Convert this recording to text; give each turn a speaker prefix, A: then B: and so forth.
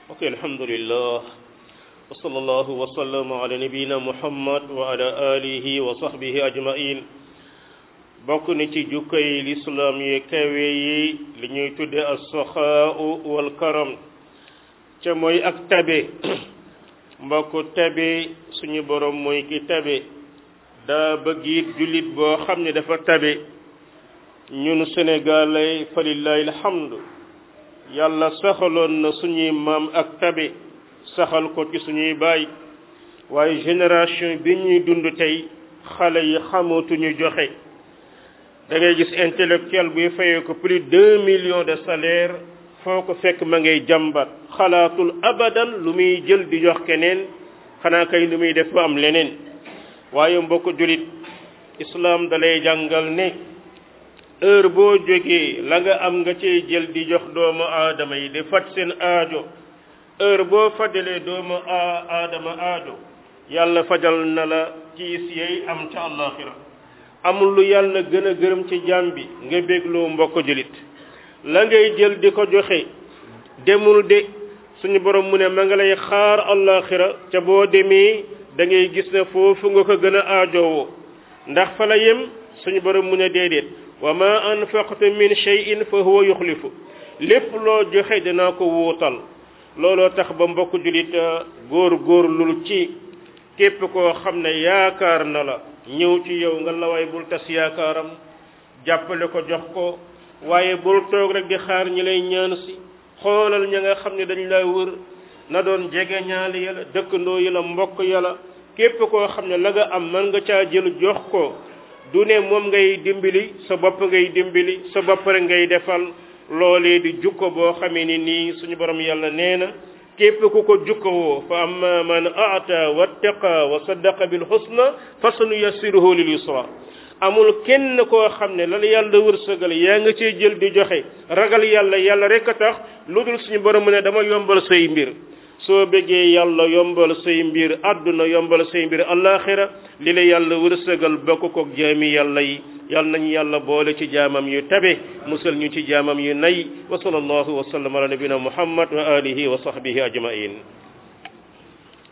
A: ok alhamdulillah wa sallallahu wa sallama ala nabiyina muhammad wa ala alihi wa sahbihi ajmain bokk ni ci jukkay lislaam yi kawe yi li ñuy tudde as-saxaa'u wal karam ca mooy ak tabe mbokk tabe suñu borom mooy ki tabe daa bëgg it jullit boo xam ne dafa tabe ñun sénégalais fa lillahi alhamdu yàlla saxaloon na suñuy maam ak tabe saxal ko ci suñuy baay waaye génération bi ñuy dund tey xale yi xamatuñu joxe da ngay gis intellectuel buy fayee ko plus deux millions de salaire foo ko fekk ma ngay jàmbat xalaatul abadan lu muy jël di jox keneen xanaa kay lu muy def ba am leneen waaye mbokk julit islam dalay jàngal ne heure boo jógee la nga am nga cey jël di jox doomu aadama yi di faj seen aajo heure boo fajalee doomu aadama aajo yàlla fajal na la ciis yey am ca àllaaxira amul lu yàlla gën a gërëm ci jaam bi nga bégloo mbokk julit la ngay jël di ko joxe demul de suñu borom mu ne ma nga lay xaar àllaaxira ca boo demee da ngay gis ne foofu nga ko gën a aajowoo ndax fa la yem suñu borom mu ne déedéet wa ma anfaqtu min shay'in fa huwa yuxlifu lépp loo joxe dinaa ko wuutal looloo tax ba mbokk julit góor góor lul ci képp koo xam ne yaakaar na la ñëw ci yow nga laway bul tas yaakaaram jàppale ko jox ko waaye bul toog rek di xaar ñi lay ñaan si xoolal ña nga xam ne dañ lay wër na doon jege ñaali yàlla dëkkandoo yi la mbokk yàlla képp koo xam ne la nga am mën nga caa jël jox ko du ne moom ngay dimbali sa bopp ngay dimbali sa bopp rek ngay defal loolee di jukko boo xamee ni nii suñu borom yàlla nee na képp ku ko jukkowoo fa amma man aata wattaqa wa saddaqa bil husna fa sanuyassiruhu lil yusra amul kenn koo xam ne lan yàlla wërsëgal yaa nga cee jël di joxe ragal yàlla yàlla rek a tax lu dul suñu borom mu ne dama yombal say mbir soo bëggee yàlla yombal say mbir àdduna yombal say mbir alaxira li la yàlla wërsëgal bokk koog jaami yàlla yi yàlla nañu yàlla boole ci jaamam yu tabe musal ñu ci jaamam yu nay wa sallallahu wa sallam ala nabina muhammad wa alihi wa sahbihi ajmain